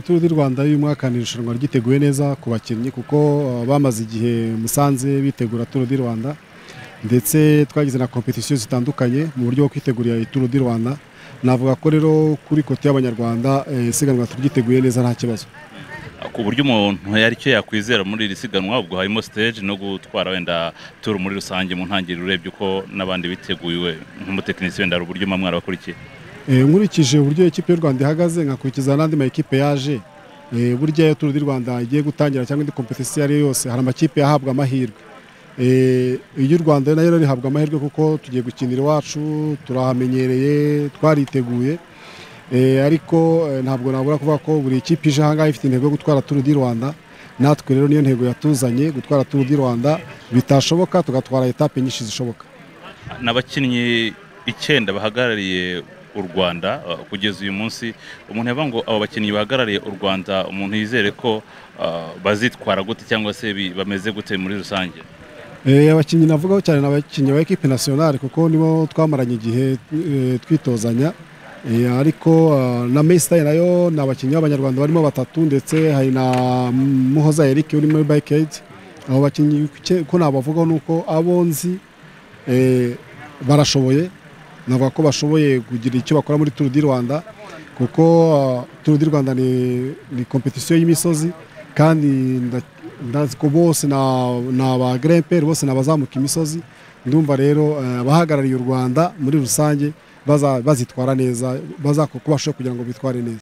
turu di rwanda y'uyu mwaka ni irushanwa ryiteguye neza ku bakinnyi kuko uh, bamaze igihe musanze bitegura turu di rwanda ndetse twagize na kompetisiyo zitandukanye mu buryo bwo kwitegurira ituru di rwanda navuga ko rero kuri kote y'abanyarwanda eh, isiganwa turyiteguye neza nta kibazo ku buryo umuntu yari cyo yakwizera muri iri siganwa ubwo harimo stage no gutwara wenda turu muri rusange mu ntangiriro urebye uko n'abandi biteguye nk'umutekinisiye wenda hari uburyo mwamwara bakurikiye Eh, nkurikije uburyo ikipe y'u rwanda ihagaze nkakurikiza n'andi ma ekipe yaje eh, burya iyo turu di rwanda igiye gutangira cyangwa indi kompetisiyo iyo ari yo yose hari amakipe yahabwa amahirwe Eh, iry'u rwanda nayo rero rihabwa amahirwe kuko tugiye gukinira iwacu turahamenyereye twariteguye Eh, ariko eh, ntabwo nabura kuvuga ko buri kipe ije ahangaha ifite intego yo gutwara turu di rwanda natwe rero niyo ntego yatuzanye gutwara turu di rwanda bitashoboka tugatwara etape nyinshi zishoboka n'abakinnyi icyenda bahagarariye u rwanda uh, kugeza uyu munsi umuntu yavuga ngo abo bakinnyi bahagarariye u rwanda umuntu yizere ko uh, bazitwara gute cyangwa se bi- bameze gute muri rusange Eh, abakinnyi navugaho cyane ni abakinnyi ba ekipe nasiyonari kuko nibo twamaranye igihe eh, twitozanya Eh, ariko ah, na Maystar nayo ni abakinnyi b'abanyarwanda barimo batatu ndetse hari na Muhoza Eric uri muri Bikeaid abo bakinnyi ke- ko nabavugaho ni uko abo nzi eh, barashoboye navuga ko bashoboye kugira icyo bakora muri Tour du Rwanda kuko ah, Tour du Rwanda ni, ni kompetisiyo y'imisozi kandi nda- ndazi ko bose na- ni aba gremperi bose ni abazamuka imisozi ndumva rero eh, abahagarariye u rwanda muri rusange baza- bazitwara neza bazakora uko bashoboye kugira ngo bitware neza